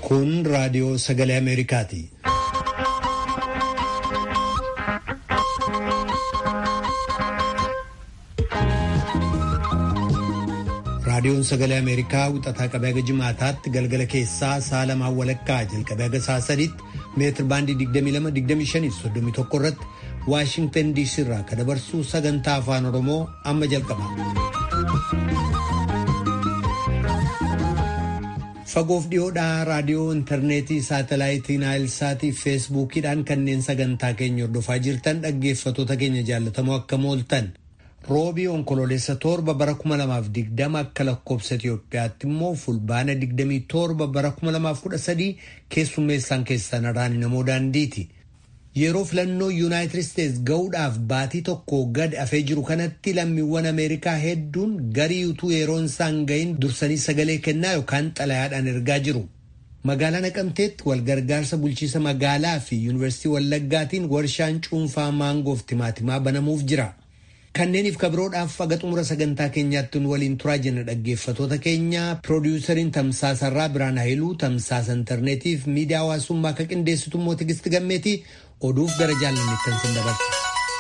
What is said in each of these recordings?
Kun raadiyoo sagalee Ameerikaati. Raadiyoon sagalee Ameerikaa wixataa qabee haga jimaataatti galgala keessaa sa'a lamaan walakkaa jalqabee haga sa'a sadiitti meetir baandii 22-25-31 irratti Waashingtan DC irraa kan dabarsu sagantaa afaan Oromoo amma jalqaba. Fagoof dhiyoodhaa raadiyoo intarneetii saatalaayitii naayilsaatii fi feesbuukiidhaan kanneen sagantaa keenya hordofaa jirtan dhaggeeffatoota keenya jaallatamoo akka mooltan. roobii onkololeessa torba bara 2020 akka lakkoobsa Itoophiyaatti immoo fulbaana 27 bara 2013 keessummeessaan keessan araani namoo daandiiti. Yeroo filannoo Yuunaayitid Isteets ga'uudhaaf baatii tokko gad afee jiru kanatti lammiiwwan Ameerikaa hedduun garii utuu yeroon isaan gahin dursanii sagalee kennaa yookaan xalayaadhaan ergaa jiru. Magaalaa Naqamteetti walgargaarsa bulchiisa magaalaa fi Yuunivarsiitii Wallaggaatiin warshaan cuunfaa maangoof timaatimaa banamuuf jira. Kanneeniif kabiroodhaaf aga xumura sagantaa keenyaatti nu waliin turaa jenna dhaggeeffatoota keenya piroodiwusariin tamsaasarraa Biraan Hayiluu tamsaasa intarneetiif miidiyaa hawaasummaa akka qindeessitu immoo Tigisti Gammeetii oduuf gara jaalanneettan sin dabarsa.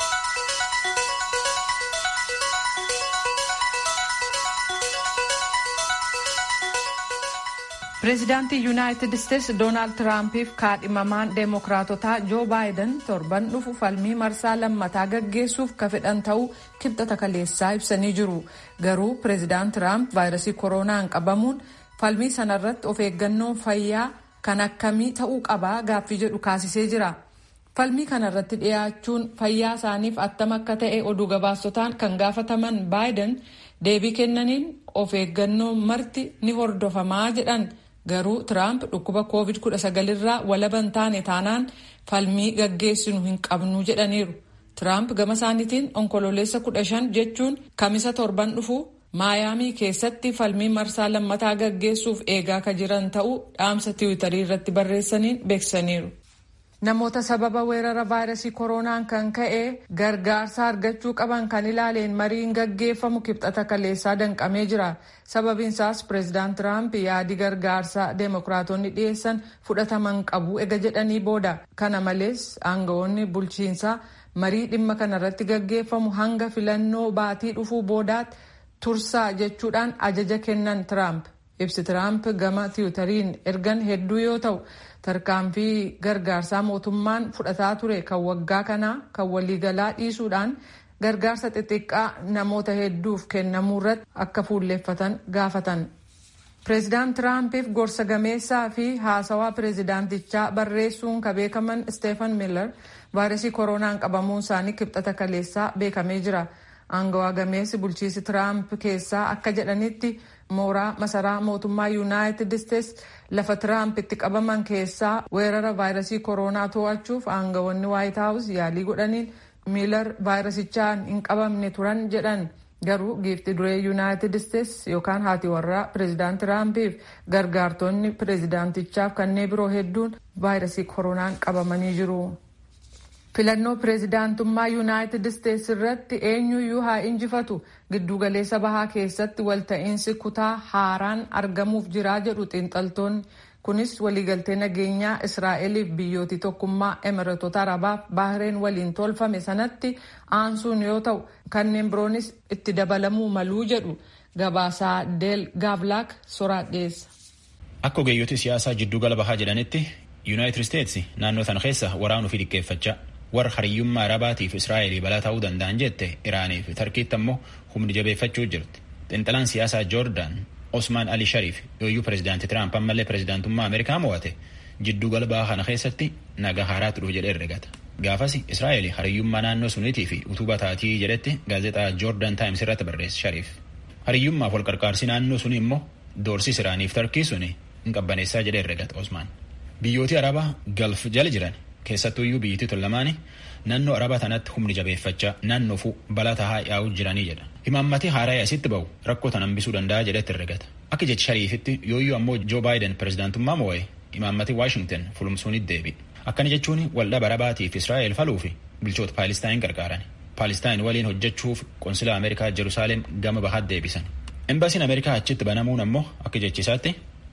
Pireezidaantii Yuunaayitid Isteets Doonaald Tiraampiif kaadhimamaan Deemokiraatotaa Joo Baayiden torban dhufu falmii marsaa lammataa gaggeessuuf ka fedhan ta'uu kibxata kaleessaa ibsanii jiru. Garuu Pireezidaant Tiraamp vaayirasii koronaan qabamuun falmii sanarratti of eeggannoo fayyaa kan akkamii ta'uu qabaa gaaffii jedhu kaasisee jira. Falmii kanarratti dhiyaachuun fayyaa isaaniif attam akka ta'e oduu gabaasotaan kan gaafataman Baayiden deebii kennaniin of eeggannoo marti ni hordofamaa jedhan. Garuu Tiraamp dhukkuba COVID-19 irraa walaban taane taanaan falmii gaggeessinu hin qabnu jedhaniiru. Tiraamp gama isaaniitiin onkololeessa 15 jechuun kamisa torban dhufu maayaamii keessatti falmii marsaa lammataa gaggeessuuf eegaa ka jiran ta'uu dhaamsa tiwiitarii irratti barreessaniin beeksisaniiru. Namoota sababa weerara vaayirasii koronaan kan ka'e gargaarsa argachuu qaban kan ilaaleen mariin gaggeeffamu kibxata kaleessaa danqamee jira. Sababiin isaas pireezidaant Tiraamp yaadi gargaarsaa deemokiraatonni dhiyeessan fudhataman qabu ega jedhanii booda. Kana malees aangawoonni bulchiinsaa marii dhimma kanarratti gaggeeffamu hanga filannoo baatii dhufuu boodaatti tursaa jechuudhaan ajaja kennan Tiraamp. Ibsi Tiraamp gama tiwutariin ergan hedduu yoo ta'u tarkaanfii gargaarsaa mootummaan fudhataa ture kan waggaa kanaa kan waliigalaa dhiisuudhaan gargaarsa xixiqqaa namoota hedduuf kennamuu irratti akka fuulleeffatan gaafatan. Pireezidaant Tiraampiif gorsa gameessaa fi haasawaa pireezidaantichaa barreessuun ka beekaman Steefan Miller vaayirasii koronaan qabamuun isaanii kibxata kaleessaa beekamee jira. Aangawaa gameessi bulchiisi Tiraamp keessaa akka jedhanitti mooraa masaraa mootummaa yuunaayitid isteets lafa tiraamp itti qabaman keessaa weerara vaayirasii koronaa to'achuuf aangawoonni waayit haawus yaalii godhaniin miilar vaayirasichaan hin qabamne turan jedhan garuu giifti duree yuunaayitid isteets yookaan haati warraa pireezidaant tiraampiif gargaartonni pireezidaantichaaf kanneen biroo hedduun vaayirasii koronaan qabamanii jiru. filannoo pireezidaantummaa yuunaayitid isteets irratti eenyuyyuu haa injifatu giddugaleessa bahaa keessatti walta'iinsi kutaa haaraan argamuuf jiraa jedhu xiinxaltoonni kunis waliigaltee nageenyaa israa'eliif biyyooti tokkummaa emireetota arabaaf baahireen waliin tolfame sanatti aansuun yoo ta'u kanneen biroonis itti dabalamuu maluu jedhu gabaasaa deel gaavlaak soraadheessa. akka ogeeyyoti siyaasaa jiddugala bahaa jedhanitti yuunaayitid isteets naannoo sana keessa waraanuu fi dhiqqeeffachaa warra hariyyummaa arabaatiif israa'elii balaa ta'uu danda'an jette iraanii fi tarkiitti ammoo humni jabeeffachuu jirti xiinxalaan siyaasaa joordaan osmaan ali shariif yooyyuu pireezidaanti tiraamp ammallee pireezidaantummaa ameerikaa mo'ate jidduu gala bahaa kana keessatti naga haaraatu dhufu jedhee herregata gaafas israa'el hariyyummaa naannoo suniitii fi utubaa taatii jedhetti gaazexaa joordaan taayims irratti barreesse shariif hariyyummaaf wal qarqaarsi naannoo suni immoo doorsis iraaniif tarkii suni hin qabbaneessaa jedhee herregata osmaan biyyooti arabaa galf jala jiran keessattuuyyuu biyyittii tun lamaani naannoo arabaa tanatti humni jabeeffachaa naannoofu balaa tahaa yaa'uu jiranii jedha imaammatii haaraa asitti ba'u rakkoo tan hambisuu danda'a jedhetti herregata akka jechi shariifitti yooyyuu ammoo joo baayiden pireezidaantummaa mo'e imaammatii waashingten fulumsuunit deebi akkana jechuun waldhaba arabaatiif israa'el faluu fi bulchoota paalistaayin gargaaran paalistaayin waliin hojjechuuf qonsila ameerikaa jerusaaleem gama bahaat deebisan Embaasiin Ameerikaa achitti banamuun ammoo akka jechisaatti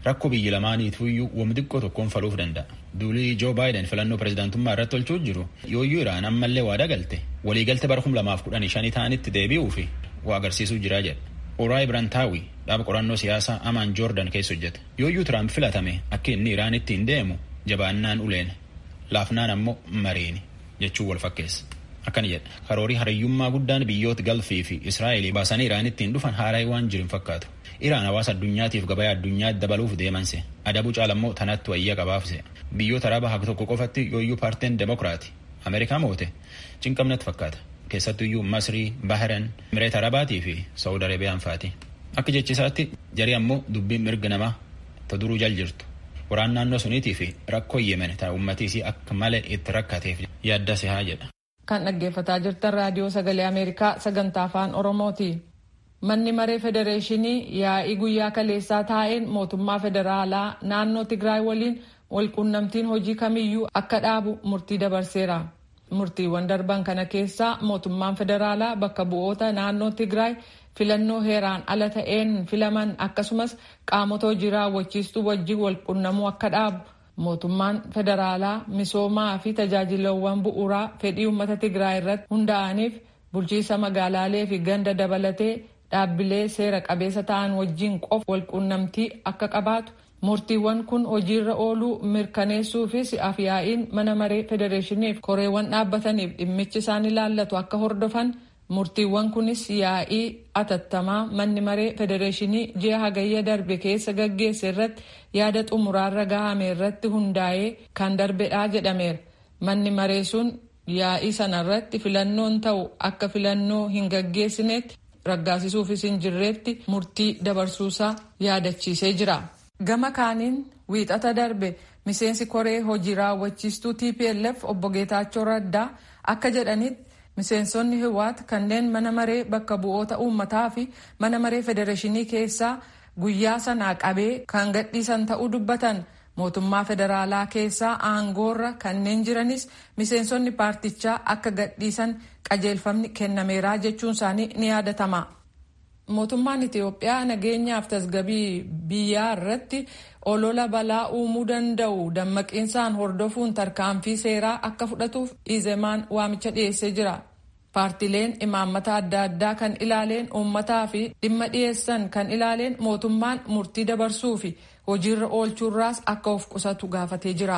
rakkoo biyyi lamaaniitiyyuu wam xiqqoo tokkoon faluuf danda'a. Duulii Joo Baayiden filannoo pirezidaantummaa irratti tolchuu jiru yooyyuu Iraan ammallee waada galte waliigalte bara kum lamaaf kudhanii shanii ta'anitti deebi'uu fi waa agarsiisuu jiraa jedha. Oraay Birantaawi dhaaba qorannoo siyaasaa Amaan Joordan keessa hojjeta. Yooyyuu Tiraamp filatame akka inni Iraan ittiin deemu jabaannaan uleen laafnaan ammoo mariini jechuun wal fakkeessa. Akkana jedha karoorii hariyyummaa guddaan biyyoota galfii fi Israa'eel baasanii Iraan ittiin dhufan haaraa waan jiru hin fakkaatu. Iraan hawaasa addunyaatiif gabaa addunyaa dabaluuf deemanse adabuu caalammoo tanatti wayya qabaafse biyyoota araba haka tokko qofatti yooyyuu paartiin demokiraati Ameerikaa moote cinqabnatti fakkaata keessattuyyuu Masrii, Bahran, Mireet Arabaatii fi Saawud Arabiyaan faati. Akka jechisaatti jarii ammoo dubbiin mirga namaa ta duruu jal jirtu waraan naannoo suniitii fi rakkoo yemen ta ummatiisii akka malee itti rakkateef yaadda sihaa jedha. Kan dhaggeeffataa jirtan raadiyoo sagalee Ameerikaa sagantaa afaan Oromooti. Manni maree federeeshinii yaa'ii guyyaa kaleessaa taa'een mootummaa federaalaa naannoo Tigraay waliin walquunnamtiin hojii kamiyyuu akka dhaabu murtii dabarseera. Murtiiwwan darban kana keessaa mootummaan federaalaa bakka bu'oota naannoo Tigraay filannoo heeraan ala ta'een filaman akkasumas qaamota hojii raawwachiistuu wajjin walquunnamuu akka dhaabu. Mootummaan federaalaa misoomaa fi tajaajilawwan bu'uuraa fedhii uummata Tigraay irratti hundaa'aniif bulchiisa magaalaalee fi ganda dabalatee dhaabbilee seera qabeessa ta'an wajjin qofa walquunnamtii akka qabaatu murtiiwwan kun hojiirra ooluu mirkaneessuufis afyaa'iin mana maree federeeshiniif koreewwan dhaabbataniif dhimmichi isaan ilaallatu akka hordofan murtiiwwan kunis yaa'ii atattamaa manni maree federeeshinii ji'a hagayya darbe keessa gaggeesse irratti yaada xumuraarra gahame irratti hundaa'ee kan darbedhaa jedhameera manni maree sun yaa'ii sana irratti filannoon ta'u akka filannoo hin gaggeessinetti raggaasisuufis hin jirreetti murtii dabarsuusaa yaadachiisee jira. Gama kaaniin wiixata darbe miseensi koree hojii raawwachiistuu TPLF obbo Geetaachoo Raddaa akka jedhanitti miseensonni Hiwaat kanneen mana maree bakka bu'oota uummataa fi mana maree federeeshinii keessaa guyyaa sanaa qabee kan gadhiisan ta'uu dubbatan. mootummaa federaalaa keessaa aangoorra kanneen jiranis miseensonni paartichaa akka gadhiisan qajeelfamni kennameeraa jechuun isaanii ni yaadatama. Mootummaan Itiyoophiyaa nageenyaaf tasgabii biyyaa irratti olola balaa uumuu danda'u dammaqiinsaan hordofuun tarkaanfii seeraa akka fudhatuuf izemaan waamicha dhiyeessee jira. Paartileen imaammata adda addaa kan ilaaleen uummataa fi dhimma dhiyeessan kan ilaaleen mootummaan murtii dabarsuu fi hojiirra oolchuurraas akka of qusatu gaafatee jira.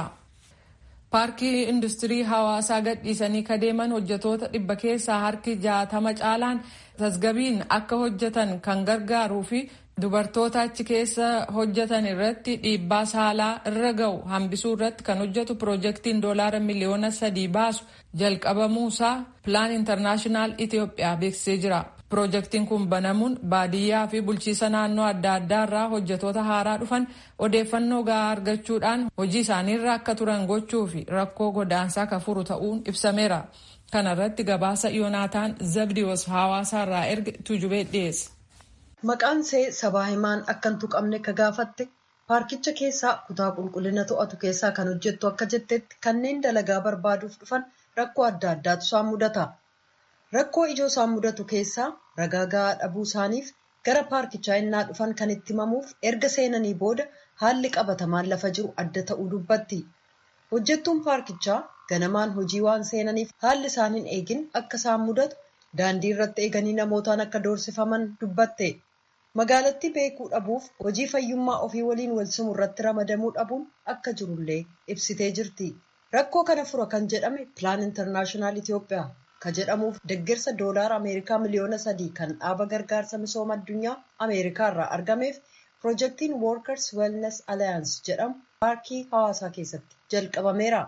Paarkii industirii hawaasaa gadhiisanii kadeeman hojjetoota dhibba keessaa harki jaatama caalaan tasgabiin akka hojjetan kan gargaaruu fi dubartoota achi keessa hojjetan irratti dhiibbaa saalaa irra ga'u hambisuu irratti kan hojjetu piroojeektiin doolaara miliyoona sadii baasu jalqabamuusaa pilaan intarnaashinaal Itiyoophiyaa beeksisee jira. Piroojeektiin kun banamuun baadiyyaa fi bulchiisa naannoo adda addaa irraa hojjetoota haaraa dhufan odeeffannoo gahaa argachuudhaan hojii isaaniirra akka turan gochuu fi rakkoo godaansaa kan furu ta'uun ibsameera. Kana irratti gabaasa Yoonaataan Zabdiyoos hawaasaa irraa erge tujubee dhiyeesse. Maqaan see sabaa himaan akka hin tuqamne ka gaafatte paarkicha keessaa kutaa qulqullina to'atu keessaa kan hojjettu akka jettetti kanneen dalagaa barbaaduuf dhufan rakkoo adda addaatu isaan mudata. Rakkoo ijoo isaan mudatu keessaa ragaa gahaa dhabuu isaaniif gara paarkichaa innaa dhufan kan itti himamuuf erga seenanii booda haalli qabatamaan lafa jiru adda ta'uu dubbatti. Hojjettuun paarkichaa ganamaan hojii waan seenaniif haalli isaan hin eegin akka isaan mudatu daandii irratti eeganii namootaan akka doorsifaman dubbatte. Magaalattii beekuu dhabuuf hojii fayyummaa ofii waliin wal simu irratti ramadamuu dhabuun akka jirullee ibsitee jirti. Rakkoo kana fura kan jedhame pilaan intarnaashinaal Itiyoophiyaa ka jedhamuuf deeggarsa doolaara Ameerikaa miliyoona sadii kan dhaaba gargaarsa misooma addunyaa Ameerikaa irraa argameef piroojeektiin Workers Wellness Alliance jedhamu paarkii hawaasaa keessatti jalqabameera.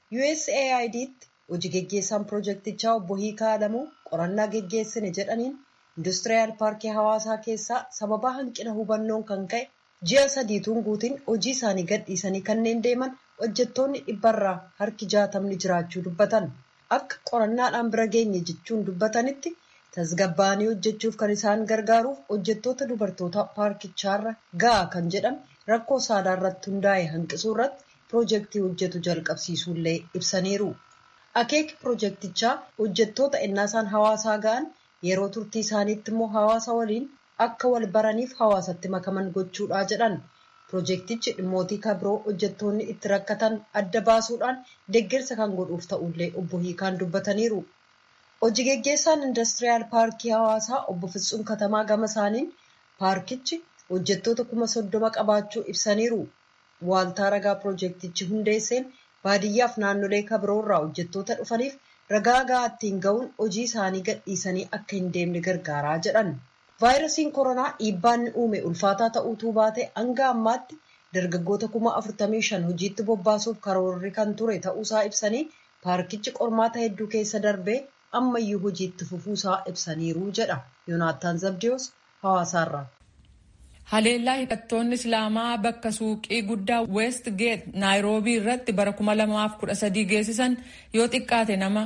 USAID'tti hojii geggeessaan piroojeektichaa obbo Hiikaa Alamuu qorannaa geggeessine jedhaniin industiriyaal paarkii hawaasaa keessaa sababa hanqina hubannoon kan ka'e ji'a sadiituun guutiin hojii isaanii gadhiisanii kanneen deeman hojjettoonni dhibbarraa harki jaatamni jiraachuu dubbatan. Akka qorannaadhaan bira geenye jechuun dubbatanitti tasgabbaa'anii hojjechuuf kan isaan gargaaruuf hojjettoota dubartoota paarkichaarra ga'a kan jedhame rakkoo saalaa irratti hundaa'e hanqisuu irratti piroojeektii hojjetu jalqabsiisuullee ibsaniiru. Akeeki piroojeektichaa hojjettoota ennaasaan hawaasaa ga'an yeroo turtii isaaniitti immoo hawaasa waliin akka wal baraniif hawaasatti makaman gochuudha jedhan. Piroojeektichi dhimmootii kabiroo hojjettoonni itti rakkatan adda baasuudhaan deeggarsa kan godhuuf ta'ullee obbo Hiikaan dubbataniiru. Hojii geggeessaan indastiriyaal paarkii hawaasaa obbo Fitsuun Katamaa gama isaaniin paarkichi hojjettoota kuma soddoma qabaachuu ibsaniiru. Waaltaa ragaa piroojeektichi hundeesseen baadiyyaaf naannolee kabiroorraa hojjettoota dhufaniif ragaa gahaa ittiin ga'uun hojii isaanii gadhiisanii akka hin deemne gargaaraa jedhan. vaayirasiin koronaa dhiibbaan uume ulfaataa ta'uutuu baate hanga ammaatti dargaggoota kuma afurtamii shan hojiitti bobbaasuuf karoorri kan ture ta'uusaa ibsanii paarkichi qormaata hedduu keessa darbee ammayyuu hojiitti fufuusaa ibsaniiru jedha yoonaataan zabdiyoos hawaasaarraa. haleellaa hidhattoonni islaamaa bakka suuqii guddaa west geet naayiroobii irratti bara 2013 geessisan yoo xiqqaate nama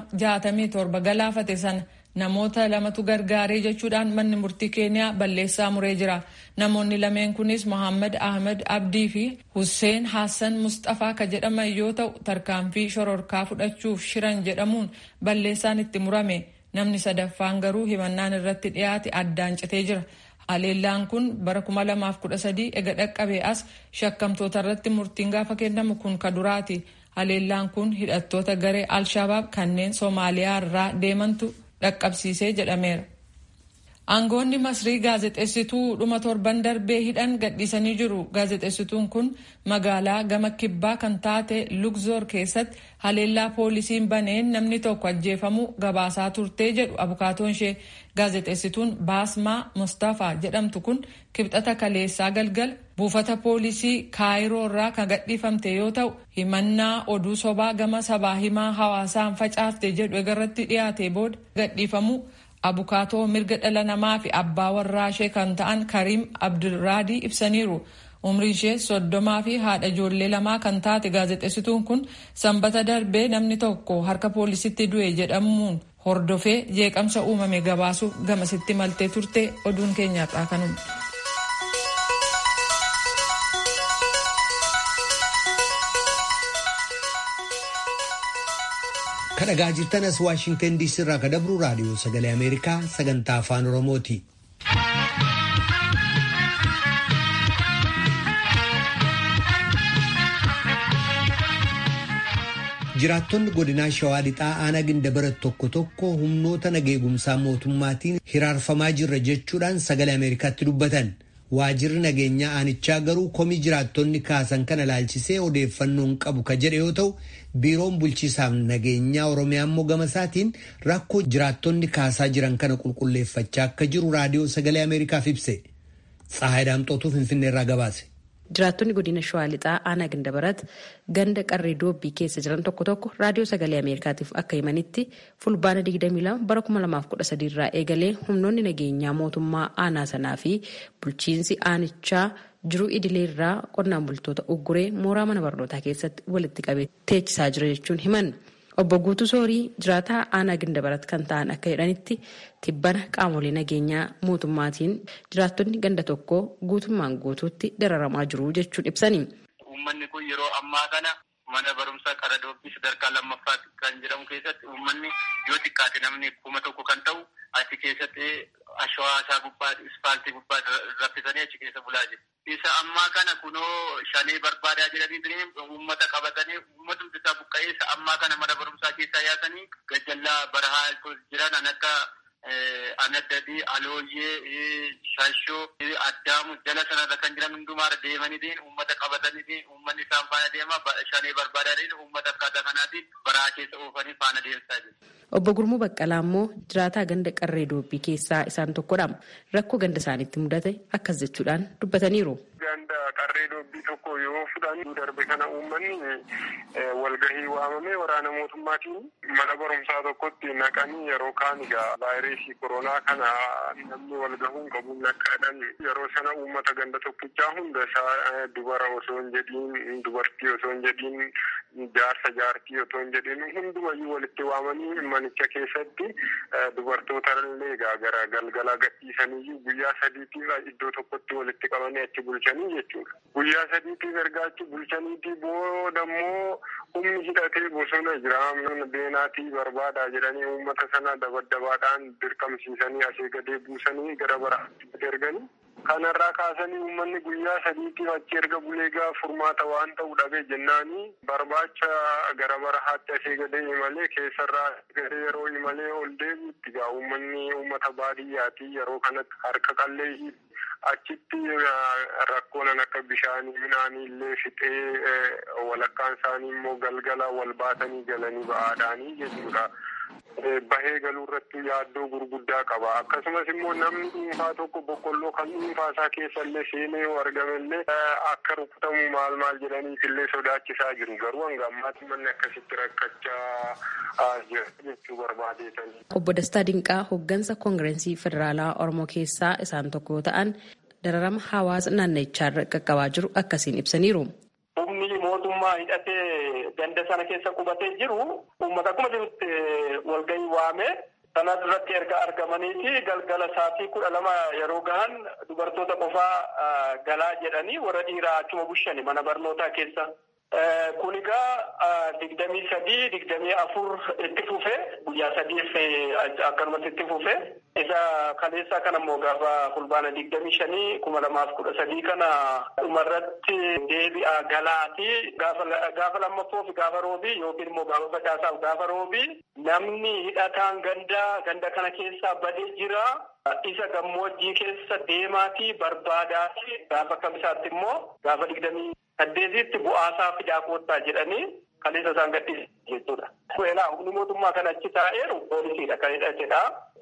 67 galaafate sana namoota lamatu gargaaree jechuudhaan manni murtii keeniyaa balleessaa muree jira namoonni lameen kunis mohaammed ahmed abdii fi husseen hassan mustafaa ka jedhaman yoo ta'u tarkaanfii shororkaa fudhachuuf shiran jedhamuun balleessaan itti murame namni sadaffaan garuu himannaan irratti dhiyaate addaan citee jira haleellaan kun bara 2013 ega dhaqqabee as shakkamtoota irratti murtiin gaafa kennamu kun ka duraati haleellaan kun hidhattoota garee alshabaab kanneen soomaaliyaa irraa deemantu dhaqqabsiisee jedhameera. Aangoonni Masrii gaazexeessituu dhuma torban darbee hidhan gadhiisanii jiru. Gaazexeessituun kun magaalaa gama kibbaa kan taate Lugzoor keessatti haleellaa poolisiin baneen namni tokko ajjeefamuu gabaasaa turtee jedhu abukaatoon ishee gaazexeessituun Baasmaa Mustafaa jedhamtu kun kibxata kaleessaa galgala buufata poolisii kaayiroo irraa kan gadhiifamte yoo ta'u himannaa oduu sobaa gama sabaa himaa hawaasaan facaafte jedhu egarratti dhiyaate booda gadhiifamuu abukaatoo mirga dhala namaa fi abbaa warraa ishee kan ta'an kariim abdulraadii ibsaniiru umrii ishee soddomaa fi haadha ijoollee lamaa kan taate gaazexeessituun kun sanbata darbee namni tokko harka poolisitti du'e jedhamuun hordofee jeeqamsa uumame gabaasuuf gamasitti maltee turte oduun keenyaarraa kanuma. kadhagaa jirtan as waashingtan diisii irraa ka dabru raadiyoo sagalee ameerikaa sagantaa afaan oromooti. jiraattonni godinaa shawaa lixaa aanaa gindabarat tokko tokko humnoota nageegumsaa mootummaatiin hiraarfamaa jirra jechuudhaan sagalee ameerikaatti dubbatan. waajirri nageenyaa aanichaa garuu komii jiraattonni kaasan kana ilaalchisee odeeffannoon qabu ka jedhe yoo ta'u biiroon bulchiisaaf nageenyaa oromiyaa immoo gama isaatiin rakkoo jiraattonni kaasaa jiran kana qulqulleeffachaa akka jiru raadiyoo sagalee ameerikaaf ibse tsahaay daamxootuu finfinneerraa gabaase. Jiraattonni godina Shawaa Lixaa aanaa Gandabarat ganda qarree doobbii keessa jiran tokko tokko raadiyoo sagalee Ameerikaatiif akka himanitti fulbaana 22 bara 2013 irraa eegalee humnoonni nageenyaa mootummaa aanaa sanaa fi bulchiinsi aanichaa jiruu idilee irraa qonnaan bultoota ugguree mooraa mana barnootaa keessatti walitti qabee teechisaa jira jechuun himan. Obbo Guutuu Soorii jiraataa aanaa Gandabarat kan ta'an akka jedhanitti tibbana qaamolee nageenyaa mootummaatiin jiraattonni ganda tokko guutummaan guutuutti dararamaa jiru jechuun ibsani. Uummanni kun yeroo ammaa kana mana barumsaa qara doobbii sadarkaa lammaffaatti kan jedhamu keessatti uummanni yoo xiqqaate namni kuma tokko kan ta'u achi keessatti ashawaa isaa gubbaa ispaaltii gubbaa raffisanii achi keessa bulaa jiru. Isa ammaa kana kunoo shanee barbaadaa jedhanii uummata qabatanii uummatumti isaa buqqa'ee isa ammaa kana mana barumsaa keessaa yaasanii gajjallaa barahaa jiran an akka anaddadii alooyyee shashoo addaamu jala sanarra kan jiran hundumaarra deemanii uummata qabatanii uummanni isaan faana deema shanee barbaadaa uummata akkaataa kanaatiin baraa keessa oofanii faana deemsaa jiru. Obbo Gurmuu Baqqalaa immoo jiraataa ganda qarree doobbii keessaa isaan tokkodha. Rakkoo ganda isaaniitti mudate akkas jechuudhaan dubbataniiru. Ganda qarree doobbii tokko yoo fudhan darbe kana uummanni walgahii waamamee waraana mootummaatiin mana barumsaa tokkotti naqanii yeroo kaan egaa vaayirasii koronaa kana namni walgahuun qabuun naqaadhaan yeroo sana uummata ganda tokkichaa hunda isaa dubara osoo hin jedhiin dubartii osoo hin jedhiin jaarsa jaartii otoo hin jedhiin hundumayyuu walitti waamanii manicha keessatti dubartoota illee egaa gara galgala gadhiisaniyyuu guyyaa sadiitiif iddoo tokkotti walitti qabanii achi bulchanii jechuudha. Guyyaa sadiitiif ergaa achi bulchaniitii booda immoo humni hidhatee bosona jira beenaatii barbaadaa jedhanii uummata sana dabaddabaadhaan dirqamsiisanii asii gadee buusanii gara baraatti erganii Kanarraa kaasanii uummanni guyyaa sadiitiif achi erga bulee gaa furmaata waan ta'u dhabe jennaanii barbaacha gara barahaatti asii gadee imalee keessarraa gadee yeroo imalee ol deebiitti gaa uummanni uummata baadiyyaati yeroo kanatti harka qallee achitti rakkoonan akka bishaanii midhaanii illee fixee walakkaan isaanii immoo galgala wal baatanii galanii ba'aadhaanii jechuudha. bahee galuu irratti yaaddoo gurguddaa qaba akkasumas immoo namni dhuunfaa tokko boqqolloo kan dhuunfaa isaa keessa illee seenee yoo argame illee akka rukutamu maal maal jedhaniif illee sodaachisaa jiru garuu hanga ammaatti manni akkasitti rakkachaa jira jechuu barbaadeetanii. Obbo Dastaa Dinqaa hooggansa koongireensii federaalaa Oromoo keessaa isaan tokko yoo ta'an dararama hawaasa naannichaarra qaqqabaa jiru akkasiin ibsaniiru. Humni mootummaa hidhatee ganda sana keessa qubatee jiru uummata akkuma jirutti walgahii waame sana irratti erga argamaniiti galgala sa'aatii kudha lama yeroo gahan dubartoota qofaa galaa jedhanii warra dhiiraa achuma bushani mana barnootaa keessa. Kun egaa digdamii sadii digdamii afur itti fufe guyyaa sadiif akkanumatti itti fufe isa kaleessaa kana immoo gaafa fulbaana digdamii shanii kuma lamaaf kudha sadii kana dhumarratti deebi'a galaati gaafa lammaffoo fi gaafa roobii yookiin immoo gaafa facaasaaf gaafa roobii namni hidhataan ganda ganda kana keessaa badee jira. Isa gammoojjii keessa deemaatii barbaadaati gaafa kamisaatti immoo gaafa digdamii saddeetitti bu'aasaa fidaa koottaa jedhanii kaleessa isaan gadhiisan jechuudha. Kuelaa humni mootummaa kan achi taa'eeru poolisiidha kan hidhatedha.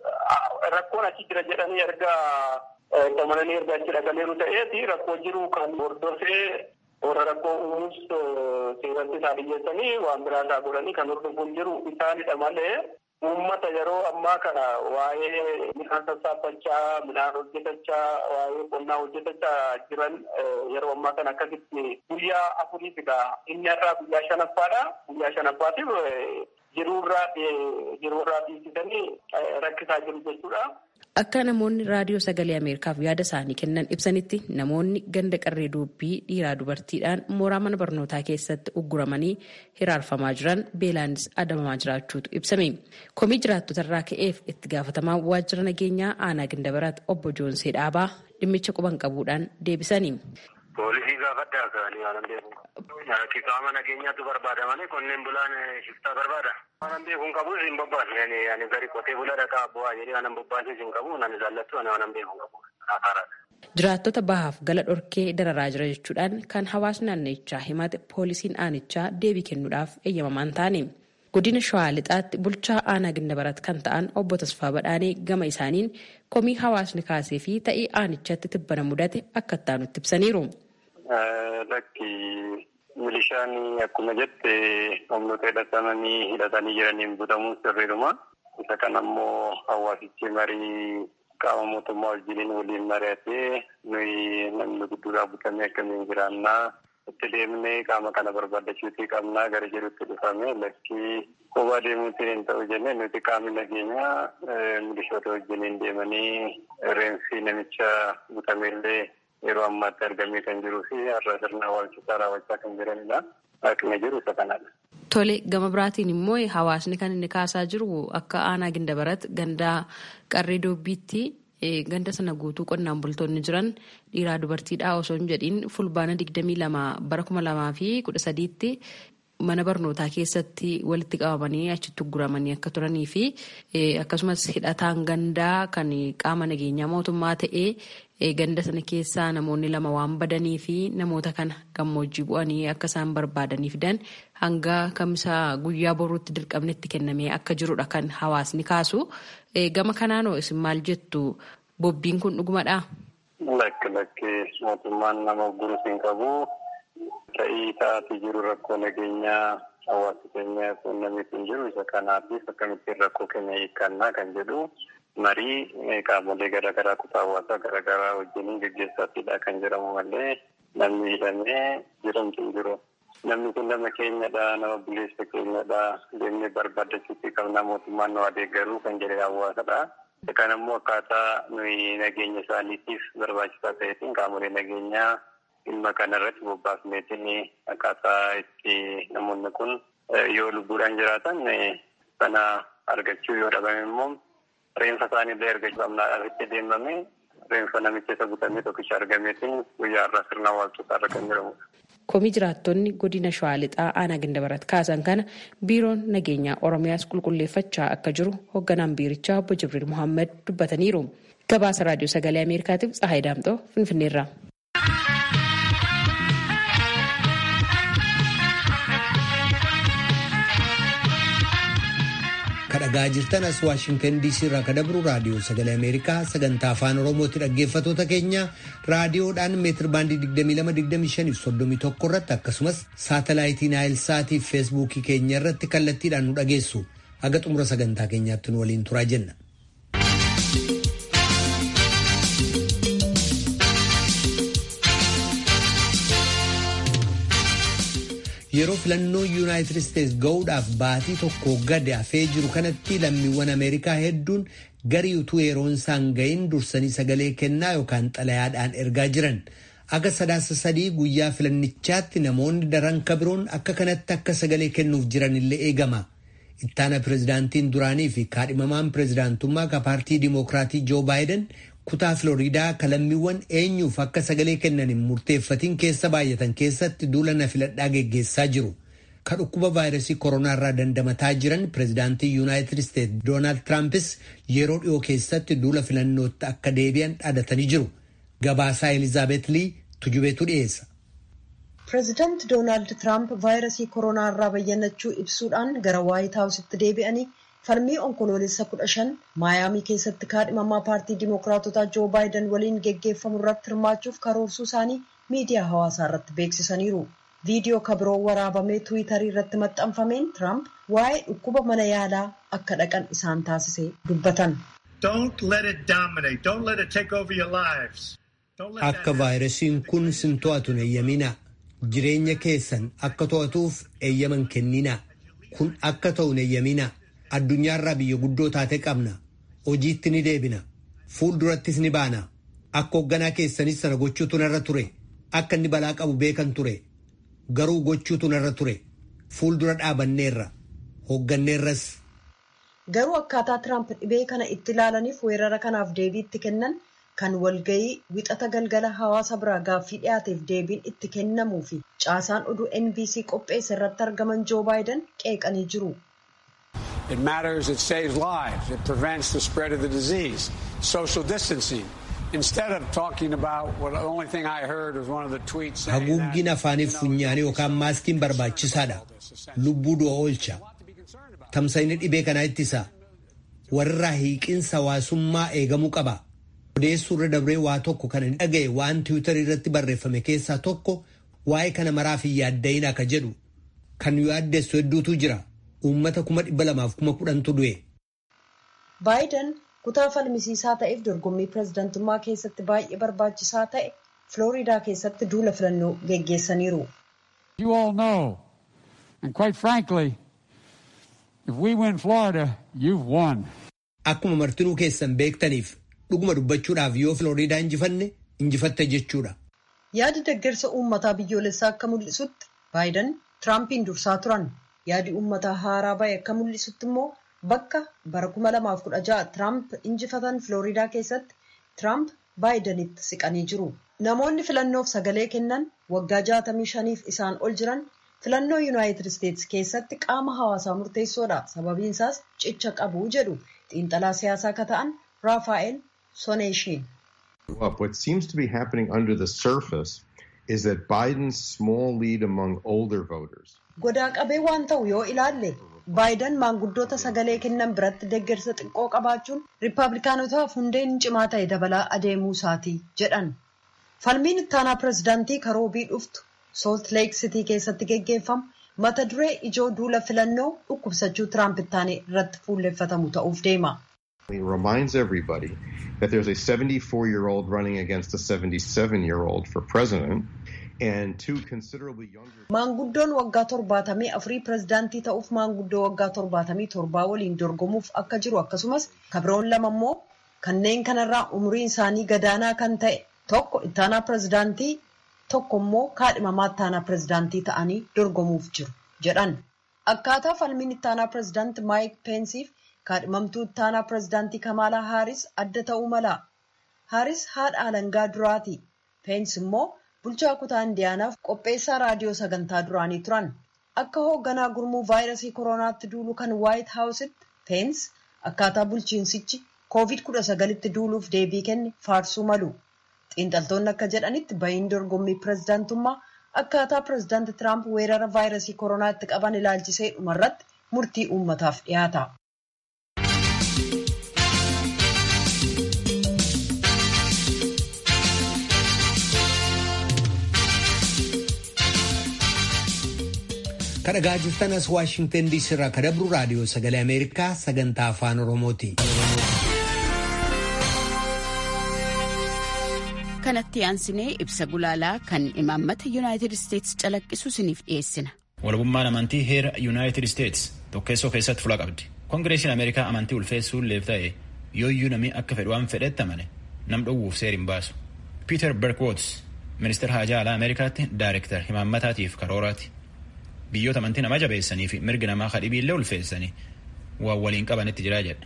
Rakkoon achi jira jedhanii erga qamalanii erga achi dhaqaniiru ta'eeti rakkoo jiru kan hordofee warra rakkoo uumuus seeratti isaa dhiyyeessanii waan biraa isaa godhanii kan hordofuun jiru isaanidha malee uummata yeroo ammaa kana waa'ee midhaan sassaabachaa midhaan hojjetachaa waa'ee qonnaa hojjetachaa jiran yeroo ammaa kana akkasitti guyyaa afuriif egaa inni har'aa guyyaa shanaffaadha guyyaa shanaffaatiif jiruurraa jiruurraa dhiisisanii rakkisaa jiru jechuudha. Akka namoonni raadiyoo sagalee Ameerikaaf yaada isaanii kennan ibsanitti namoonni ganda qarree dubbii dhiiraa dubartiidhaan mooraa mana barnootaa keessatti ugguramanii hiraarfamaa jiran beelaanis adabamaa jiraachuutu ibsame. Komii jiraattota irraa ka'eef itti gaafatamaa waajjira nageenyaa aanaa Gindabaraat obbo Joonsee Dhaabaa dhimmicha quban qabuudhaan deebisanii. Poolisii gaafadhaa ka'anii waan beeku. Qaama nageenyaatu barbaada malee qonneen bulaan shiftaa barbaada. Waan beekuun qabu hin bobbaasne ani gari qotee bula dhaqaa bu'aa jedhee waan bobbaases hin qabu nan jaallattu ani waan beekuun qabu. Jiraattota bahaaf gala dhorkee dararaa jira jechuudhaan kan hawaasni naannichaa himate poolisiin aanichaa deebii kennuudhaaf eeyyamamaan taane. Godina Shawaa Lixaatti bulchaa aanaa Gindabarat kan ta'an obbo Tasfaa Badhaanee gama isaaniin komii hawaasni kaasee fi ta'ii aanichatti tibbana mudate akka itti ibsaniiru. Lakki milishaan akkuma jette humnoota hidhatamanii hidhatanii jiraniin butamuun sirriidhuma. Isa kana immoo hawaasichi marii qaama mootummaa wajjiniin waliin mari'atee nuyi namni gudduudhaa butamee akkamiin jiraannaa itti deemnee qaama kana barbaadachuutii qabnaa gara jedhutti dhufame lakkii kophaa deemuutiin hin ta'u jennee nuti qaamni nageenyaa milishoota wajjiniin deemanii reensi namicha butameellee yeroo ammaatti argamee kan jiruu fi har'a sirna awwaalchisaa raawwachaa kan jiranidha. Akkuma jiru isa kanadha. Tole gama biraatiin immoo hawaasni kan inni kaasaa jiru akka aanaa gindabarat gandaa qarree doobbiitti ganda sana guutuu qonnaan bultoonni jiran dhiiraa dubartiidhaa osoo hin jedhiin fulbaana digdamii lama bara kuma lamaa fi kudha sadiitti mana barnootaa keessatti walitti qabamanii achitti guramanii akka turanii fi akkasumas hidhataan gandaa kan qaama nageenyaa mootummaa ta'ee ganda sana keessaa namoonni lama waan badanii fi namoota kana gammoojjii bu'anii akka isaan barbaadanii fidan hanga kamisa guyyaa boruutti dirqamnetti kennamee akka jirudha kan hawaasni kaasu. Gama kanaanoo isin maal jettu bobbiin kun dhugumadhaa? Lakki lakki mootummaan nama gurus hin qabu. Ta'ii taa'atii jiru rakkoo nageenyaa hawaasa keenyaa quunnamee kan jiru isa kanaatiif akkamittiin rakkoo keenya hiikkannaa kan jedhu marii qaamolee garaagaraa kutaa hawaasaa garaagaraa wajjiniin gaggeessaatidha kan jedhamu malee namni hidhamee jedhamtu hin jiru. Namni kun nama keenyadha, nama buleessa keenyadha, deemnee barbaadachuutti qabna mootummaan nu adeeggaruu kan jedhe hawaasadha. Kan immoo akkaataa nuyi nageenya isaaniitiif barbaachisaa ta'eetiin qaamolee nageenyaa dhimma kanarratti bobbaafneetiin akkaataa itti namoonni kun yoo lubbuudhaan jiraatan sana argachuu yoo dhabame immoo reenfa isaaniillee argachuu qabnaadhaaf itti deemame reenfa namicha isa butamee tokkicha argameetiin guyyaa irraa sirna awwaalchotaa irra kan jiramudha. Komii jiraattonni godina Shawaa Lixaa aanaa Gandabarat kaasan kana biiroon nageenyaa Oromiyaas qulqulleeffachaa akka jiru hoogganaan biirichaa obbo Jibriil Muhammad dubbataniiru. Gabaasa Raadiyoo Sagalee Ameerikaatiif Tsahaay Daamxoo Finfinneerraa. kadhagaa jirtan as waashingtan diisii irraa kadabru raadiyoo sagalee ameerikaa sagantaa afaan oromootti dhaggeeffatoota keenya raadiyoodhaan meetir baandii 2225 irratti akkasumas saatalaayitii naayil saatii fi feesbuukii keenya irratti kallattiidhaan nu dhageessu haga xumura sagantaa keenyaatti nu waliin turaa jenna. yeroo filannoo yuunaayitid isteetsi ga'uudhaaf baatii tokko gadi hafee jiru kanatti lammiiwwan ameerikaa hedduun garii utuu yeroon isaan ga'iin dursanii sagalee kennaa yookaan xalayaadhaan ergaa jiran akka sadaasa sadii guyyaa filannichaatti namoonni daran kabiroon akka kanatti akka sagalee kennuuf jiran illee eegama. ittaana pirezidaantiin duraanii fi kaadhimamaan pirezidaantummaa ka paartii dimookiraatii joo baayiden kutaa filooriidaa ka lammiiwwan eenyuuf akka sagalee kennan hin murteeffatiin keessa baay'atan keessatti duula na filadhaa geggeessaa jiru. Ka dhukkuba vaayirasii koronaarraa dandamataa jiran pirezidaantii yuunaayitid isteetsi doonaald tiraampis yeroo dhiyoo keessatti duula filannootti akka deebi'an dhaadatanii jiru. Gabaasaa Elizaabeet Lii tujubeetu dhiyeessa. Pireezidaanti Doonaald Tiraamp vaayirasii koronaa irraa bayyannachuu ibsuudhaan gara waayit haawusitti deebi'anii falmii onkoloolessa kudha shan maayaamii keessatti kaadhimamaa paartii dimookiraatotaa joo baayiden waliin geggeeffamu irratti hirmaachuuf karoorsuu isaanii miidiyaa hawaasaa irratti beeksisaniiru. Viidiyoo kabiroo waraabamee tiwiitarii irratti maxxanfameen Tiraamp waa'ee dhukkuba mana yaalaa akka dhaqan isaan taasise dubbatan. Akka vaayirasiin kun sin to'atu eeyyaminaa. Jireenya keessan akka to'atuuf eeyyaman kenninaa. Kun akka ta'u eeyyaminaa. Addunyaarraa biyya guddoo taate qabna. Hojiitti ni deebina. Fuuldurattis ni baana. Akka hoogganaa keessanis sana gochuutu narra ture. Akka inni balaa qabu beekan ture. Garuu gochuutu narra ture. Fuuldura dhaabanneerra. Hoogganneerras. Garuu akkaataa Tiraamp dhibee kana itti ilaalaniif weerara kanaaf deebii itti kennan kan walgayii wixata galgala hawaasa biraa gaaffii dhiyaateef deebiin itti kennamuu fi caasaan oduu NBC qopheesse irratti argaman Joo Baayiden qeeqanii jiru. It matters, it saves lives, it prevents the spread of the disease. Social distancing. Instead of talking about what the only thing I heard was one of the tweets saying Haguuggiin afaaniif funyaanii yookaan maaskiin barbaachisaadha. Lubbuu du'a oolcha. Tamsa'inni dhibee kanaa ittisa. Warra hiiqinsa hawaasummaa eegamuu qaba. Odeessuu irra dabree waa tokko kan hin dhaga'e waan tiwiitarii irratti barreeffame keessaa tokko waa'ee kana maraaf hin yaadda'in akka jedhu kan yaaddeessu hedduutu jira. Uummata kuma dhibba lamaaf kuma kudhantu du'e. Baayiden kutaa falmisiisaa ta'eef dorgommii pireezidantummaa keessatti baay'ee barbaachisaa ta'e Filooriidaa keessatti duula filannoo geggeessaniiru. You all know, and quite frankly, if we win Florida, you've won. Akkuma martinuu keessan beektaniif dhuguma dubbachuudhaaf yoo Filooriidaa injifanne injifatte jechuudha. Yaadi deeggarsa uummataa biyyoolessaa akka mul'isutti Baayiden Tiraampiin dursaa turan. Yaadi uummataa haaraa bahe akka mul'isutti immoo bakka bara 2016 Tiraamp injifatan Filooriidaa keessatti Tiraamp Baayidenitti siqanii jiru. Namoonni filannoof sagalee kennan waggaa 65f isaan ol jiran filannoo Yuunaayitid Isteetsi keessatti qaama hawaasaa murteessoodha. Sababiin isaas cicha qabu jedhu xiinxalaa siyaasaa akka ta'an Raafaa'el Soneeshiin. What seems to be happening under the surface is that Biden's small lead among older voters. Godaa qabee waan ta'u yoo ilaalle Baayiden maanguddoota sagalee kennan biratti deeggarsa xiqqoo qabaachuun riippaabilikaanotaaf hundeen cimaa ta'e dabalaa adeemuu isaati jedhan. Falmiin ittaanaa pireezidaantii karoobii dhuftu Salt Lake City keessatti geggeeffamu mata duree ijoo duula filannoo dhukkubsachuu Tiraamp ittaanee irratti fuulleffatamu ta'uuf deema. It reminds everybody that there's a 74 year old running against a 77 year old for president and two considerably younger. Maanguddoon waggaa torbaatamii afurii pireezidaantii ta'uuf maanguddoo waggaa torbaatamii torbaa waliin dorgomuuf akka jiru akkasumas kabiroon lama immoo kanneen kanarraa umriin isaanii gadaanaa kan ta'e tokko ittaanaa pireezidaantii tokko immoo kaadhimamaa ittaanaa pireezidaantii ta'anii dorgomuuf jiru jedhan. Akkaataa falmiin ittaanaa pireezidaantii Maayik Peensiif kaadhimamtuu ittaanaa pireezidaantii Kamaalaa Haaris adda ta'uu mala. Haaris haadha alangaa duraati. Peens immoo bulchaa kutaa indiyaanaaf qopheessaa raadiyoo sagantaa duraanii turan. Akka hoogganaa gurmuu vaayirasii koronaatti duulu kan waayit haawusitti Peens akkaataa bulchiinsichi COVID-19tti duuluuf deebii kenne faarsuu malu. Xiinxaltoonni akka jedhanitti bahiin dorgommii pirezidaantummaa akkaataa pirezidaanti Tiraamp weerara vaayirasii koronaa itti qaban ilaalchisee dhumarratti murtii uummataaf dhiyaata. kadhagaa jirtan as waashingtan diisii irraa kadabru raadiyoo sagalee ameerikaa sagantaa afaan oromooti. kanatti aansinee ibsa gulaalaa kan imaammata yuunaayitid isteetsi calaqqisu isiniif dhiyeessina. walabummaan amantii heera yuunaayitid isteetsi tokkeessoo keessatti fula qabdi koongireesiin ameerikaa amantii ulfeessuun leef ta'e yooyyuu namni akka fedhu waan fedhetti amane nam dhowwuuf seer hin baasu piiter berkwootс ministeera haajaa alaa ameerikaatti daayirektar imaammataatiif karooraati. biyyoota amantii nama jabeessanii fi mirgi namaa kadhibiillee ulfeessanii waan waliin qabanitti jiraa jedha.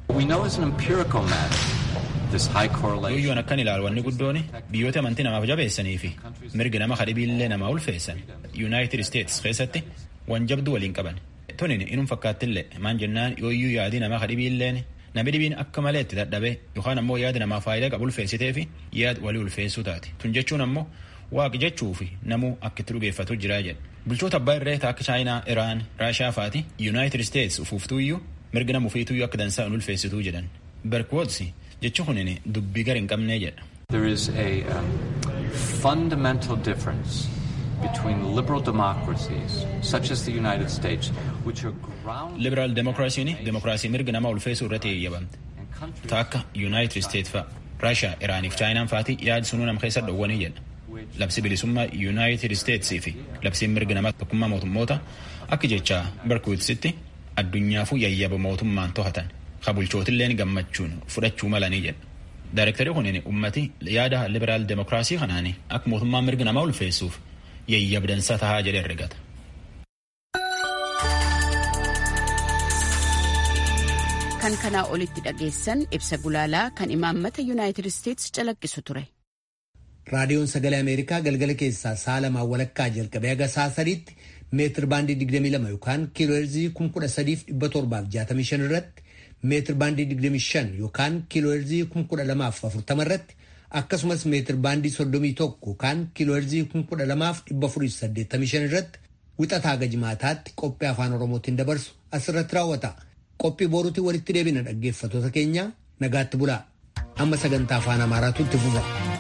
Yooyyoon akkan ilaalu wanni guddoon biyyoota amantii namaaf jabeessanii fi mirgi nama kadhibiillee namaa ulfeessan yuunaayitid isteetsi keessatti waan jabdu waliin qaban. Tunin inum fakkaattillee maan jennaan yooyyuu yaadii namaa kadhibiilleen namni dhibiin akka malee itti dadhabee yookaan ammoo yaada namaa faayidaa qabu ulfeessitee fi yaad walii ulfeessuu taate. Tun jechuun ammoo waaqi jechuu fi namuu akka itti dhugeeffatu jiraa jedha. bulchoota abbaa irree akka chaayinaa iraan raashaa faati yuunaayitid isteetsi ufuuftuuyyuu mirga nama ufiituyyuu akka dansaa hin ulfeessituu jedhan berkwootsi jechi kunin dubbii gar hin qabnee jedha. There is a um, fundamental difference between liberal democracies such as the United States which are grounded liberaal demokiraasiin demokiraasii mirga nama ulfeessuu irratti eeyyamamte ta akka yuunaayitid isteetsi fa'a raashaa iraaniif chaayinaan faati yaadi sunuu nam keessa dhowwanii jedha. labsi bilisummaa yuunaayitid isteetsii fi labsiin mirga namaa tokkummaa mootummoota akka jecha berkwiitsitti addunyaafuu yayyaba mootummaan to'atan ka bulchootilleen gammachuun fudhachuu malanii jedha. Daayirektarii kunin ummati yaada liberaal demokiraasii kanaan akka mootummaan mirga namaa ulfeessuuf yayyabdansa tahaa jedhe herregata. Kan kanaa olitti dhageessan ibsa gulaalaa kan imaammata yuunaayitid isteetsi calaqqisu ture. raadiyoon sagalee ameerikaa galgala keessaa sa'a lamaa walakkaa jalqabee haga sa'a sadiitti meetir baandii 22 yookaan kiilooherzii 13,765 irratti meetir baandii 25 yookaan kiilooherzii 1240 irratti akkasumas meetir baandii 31 yookaan kiilooherzii 12,485 irratti wixataa haga jimaataatti qophii afaan oromootiin dabarsu asirratti raawwata. Qophii boruutiin walitti deebina dhaggeeffattoota keenya nagaatti bulaa. Amma sagantaa afaan amaaraatu itti fufa.